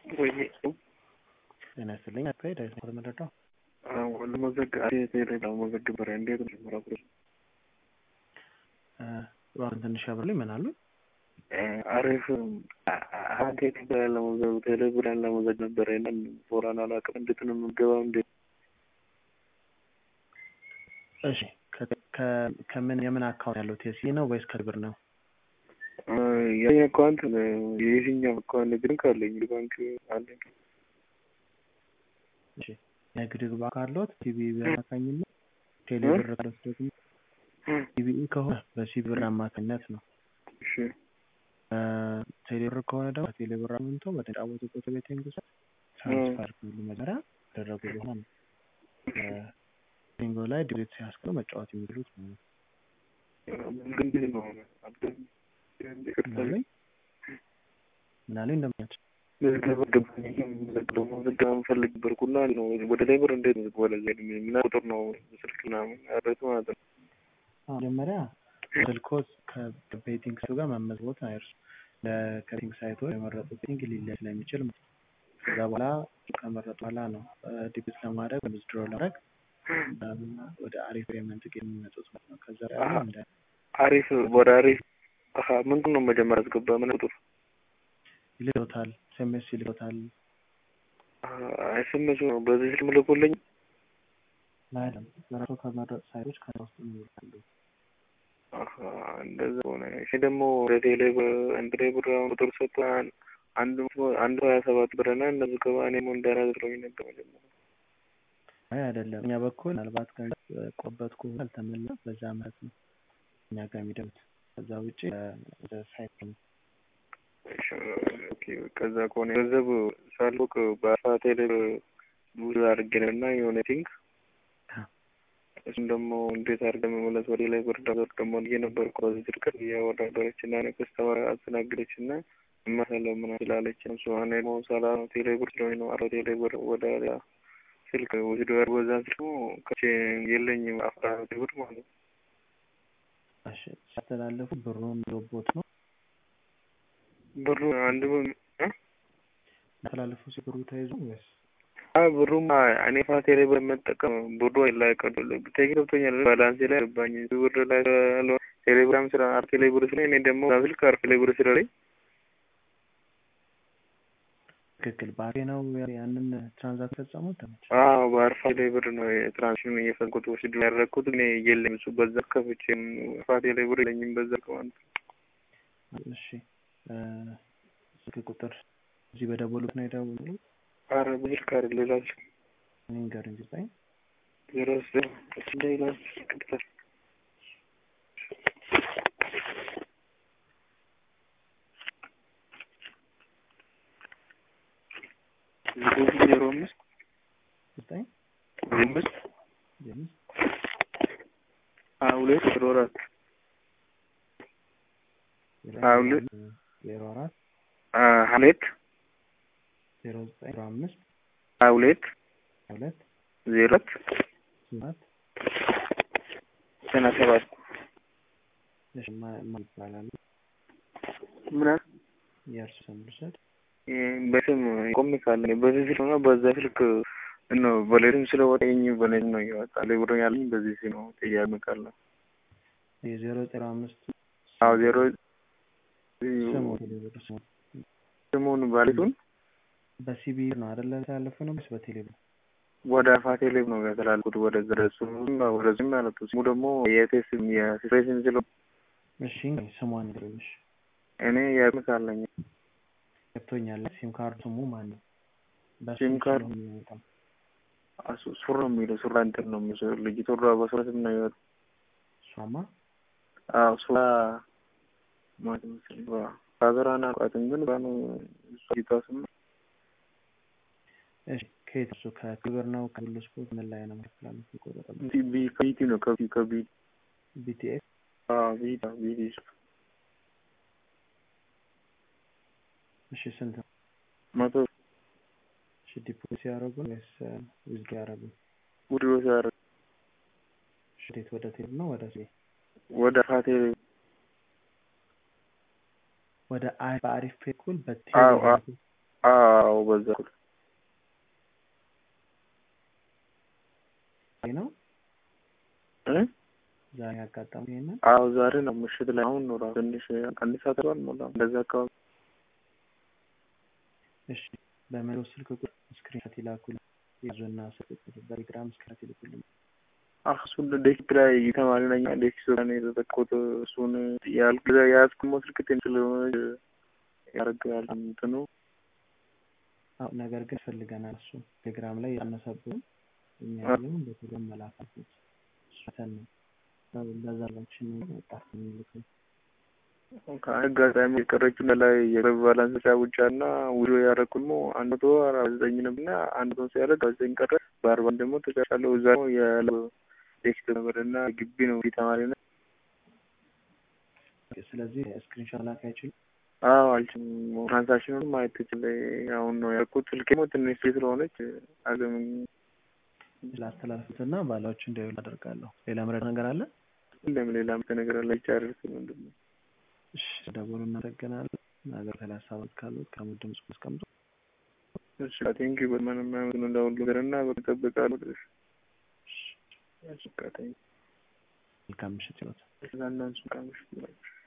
ወይ ጤና ይስጥልኝ። አቶ ዳዊት ነው የምረዳው። ለመዘግብ በሪያ እንዴት ጀምራ እባክዎን ትንሽ ያብሩልኝ። ምን አሉ? አሪፍ አንተ ትብላል ለመዘግ ቴሌብራን ለመዘግ ነበረ እና ፎራን አላውቅም። እንዴት ነው የምገባው? እንዴት እሺ ከምን የምን አካውንት ያለው ቴሲ ነው ወይስ ከብር ነው? የኔ አካውንት የየትኛው አካውንት ግን ካለኝ ባንክ አለኝ። እሺ ንግድ ባንክ አለዎት? ሲቢኢ አማካኝነት ቴሌብር ካለዎት ደግሞ ሲቢኢ ከሆነ በሲቢኢ አማካኝነት ነው። እሺ ቴሌብር ከሆነ ደግሞ ቴሌብር አምንቶ በተጫወቱበት ቤቲንግ ውስጥ ትራንስፈር ሁሉ መጀመሪያ ያደረጉ በኋላ ነው ቢንጎ ላይ ዲቤት ሲያስቀሩ መጫወት የሚችሉት ነው። እንዴት ነው ምናለኝ ምናለኝ እንደምናቸው ምዝገባ ገባኝ። ምዝገባ የምፈልግ ነበርኩና ነው ወደ ላይ ብር እንዴት ነው ወደ ላይ ምን ቁጥር ነው ስልክ ምናምን ያረት ማለት ነው። መጀመሪያ ስልኮት ከቤቲንግ ሳይቱ ጋር መመዝቦት አይርሱ። ለከቤቲንግ ሳይቶ የመረጡት ቤቲንግ ሊለያይ ስለሚችል ከዛ በኋላ ከመረጡ በኋላ ነው ዲቢት ለማድረግ ዊዝድሮ ለማድረግ ወደ አሪፍ ፔመንት የሚመጡት ማለት ነው። ከዛ ያለ እንደ አሪፍ ወደ አሪፍ ምንድን ነው መጀመሪያ አስገባ ምን ቁጥር ይልቶታል ኤስኤምኤስ ይልቶታል። ኤስኤምኤስ ነው በዚህ ስልክ ልኮልኝ አይደለም በራሱ ከመረጡ ሳይቶች ከዛ ውስጥ ይወጣሉ። እንደዛ ሆነ። እሺ ደግሞ ወደ ቴሌ እንግዲህ ብር አሁን ቁጥር ሰጥቷን አንድ አንድ ሀያ ሰባት ብር እና እነዚህ ገባ እኔም እንዳላድረኝ ነበር መጀመሪያ አይ አይደለም፣ እኛ በኩል ምናልባት ገንዘብ ቆበት ከሆነ አልተመለሰም፣ በዛ ማለት ነው እኛ ጋር የሚደምት ከዛ ውጭ ወደ ሳይት ነው። ከዛ ከሆነ ገንዘብ ሳልወቅ በአፋ ቴሌ ብዙ አድርጌ ነው እና የሆነ ቲንግ እሱም ደግሞ እንዴት አድርገን መመለስ ወደ ላይ ብር ዳበር ደግሞ ልዬ ነበር በዚህ ስልክ እያወዳደረች እና ከስተመር አስተናግደች እና እማሳለው ምን ስላለች እሱ እኔ ደግሞ ሰላ ቴሌ ብር ስለሆነ ነው አሮ ቴሌ ብር ወደ ስልክ ወስዶ በዛ ስልክ ከቼ የለኝም አፍራ ብር ማለት ነው። እሺ ሲያስተላለፉ ብሩን ሮቦት ነው ብሩ አንድ ብር ያስተላለፉ ሲብሩ ተይዞ ወይስ ብሩም እኔ ፋቴ ላይ በመጠቀም ብሩ ላይ ቀዱ ቴሌ ገብቶኛል። ባላንሴ ላይ ገባኝ ብር ላይ ቴሌግራም ስራ አርቴ ላይ ብር ስለ እኔ ደግሞ ስልክ አርቴ ላይ ብር ስለለኝ ትክክል ባሬ ነው ያንን ትራንዛክት ፈጸሙት። አዎ በአርፋ ላይ ብር ነው ትራንሽን እየፈንኩት ወስድ ያደረግኩት እኔ የለኝ እሱ በዛ ከፍቼ ፋቴ ላይ ብር የለኝም በዛ ከማለት እሺ ስልክ ቁጥር እዚህ በደወሉት ነው የደወሉት? አረ ብልክ ካር ሌላ እኔን ጋር እንጂ ጻይ ዜሮ ሌላ ቅጥር ዜሮ አምስት ዘጠኝ አምስት አምስት ሀያ ሁለት ዜሮ አራት ሀያ ሁለት ዜሮ አራት ሀያ ሁለት ዜሮ ዘጠኝ ዜሮ አምስት ሀያ ሁለት ሀያ ሁለት ዜሮ አራት ሰባት ዘጠና ሰባት እሺ ማን ይባላል? ምን የእርሱ ስም ልውሰድ? በስም ቆሜ ካለ በዚህ ስልክ ነው በዛ ስልክ ነው በሌትም ስለወጣኝ በሌት ነው እያወጣ ብሮ ያለኝ በዚህ ሲ ነው ጥያቄ ካለ የዜሮ ዜሮ አምስት አዎ ዜሮ ስሙ ቴሌብር ስሙ ስሙን ባሌቱን በሲቢ ነው አይደለ ያለፈ ነው ወይስ በቴሌብር? ወደ አፋ ቴሌብ ነው ያተላልኩት ወደ ዘረሱ ወደዚህ ማለት ነው። ስሙ ደግሞ የቴስ የስሬሽን ስለ እሺ ስሟን ንገረኝ። እኔ የምስ አለኝ ገብቶኛል። ሲም ካርድ ስሙ ማን ነው? ሲም ካርድ የሚወጣው ሱር ነው የሚለው ሱራ እንትን ነው የሚለው ልጅቷ በሱራ ስም ነው የሚወጣው። እሷማ አዎ ሱራ ማለት መሰለኝ ፋዘሯን አውቃትም ግን ባኑ እሷ ልጅቷ ስም እሺ ከየት እሱ ከክብር ነው ከሁሉ ስፖርት ምን ላይ ነው መከላመት ይቆረጣል? ቢ ከቢቲ ነው ከቢ ከቢ ቢቲኤስ አዎ ቢታ ቢቲ እሺ ስንት ነው? መቶ እሺ ዲፖዚት ያደረጉ ወይስ ዊዝድሮ ያደረጉ? ውድሮ ሲያደርግ እሺ እንዴት ወደ ቴሌ ነው ወደ ሲ ወደ ፋቴ ወደ አይ በአሪፍ በኩል አዎ፣ አዎ። በቴሌ አዎ በዛ ነው እ ዛሬ ያጋጠመው ይሄንን አዎ ዛሬ ነው ምሽት ላይ አሁን ነው ራሱ ትንሽ አንድ ሰዓት አልሞላም እንደዛ አካባቢ እሺ በመለው ስልክ ቁጥር ስክሪንሾት ይላኩልኝ ያዙና ስልክ ቁጥር በቴሌግራም ስክሪንሾት ይልኩልኝ እሱን ዴስክ ላይ ተማሪ ነኝ ዴስክ ላይ የተጠቆት እሱን ያልክ የያዝኩ ስልክ ቴን ስለሆነ ያደርጋል እንትኑ አዎ ነገር ግን ፈልገናል እሱ ቴሌግራም ላይ ያነሰብን እኛ ያለውን በቴሌግራም መላካት ሰተን ነው በዛላችን ወጣት የሚልከው አጋጣሚ የቀረችው ላይ የገብ ባላንስ ተጫውቻ እና ውሎ ያደረኩት ሞ አንድ መቶ አርባ ዘጠኝ ነበር እና አንድ መቶ ሲያደርግ አርባ ዘጠኝ ቀረ በአርባ ደግሞ ተጫጫለሁ እዛ ነው የቴክስት ነበር እና ግቢ ነው ተማሪ ነ ስለዚህ ስክሪንሾት ላክ አይችልም አዎ አልችልም ትራንሳክሽኑን ማየት ትችል አሁን ነው ያልኩት ስልኬ ሞ ትንሽ ስለሆነች አገም ስላስተላልፉትና ባላዎች እንዲያዩ አደርጋለሁ ሌላ ምረድ ነገር አለ ሁሌም ሌላ ነገር አለ ይቻርስ ምንድን ነው እሺ ደውሉ እናመሰግናለን ነገር ላይ ሀሳቦች ካሉት ከሙድ ድምጽ አስቀምጡ እሺ ቴንኪ በምንም አይነት እንደሁሉ ነገርና በጠብቃሉ እሺ መልካም ምሽት ይወት ለእናንሱ መልካም ምሽት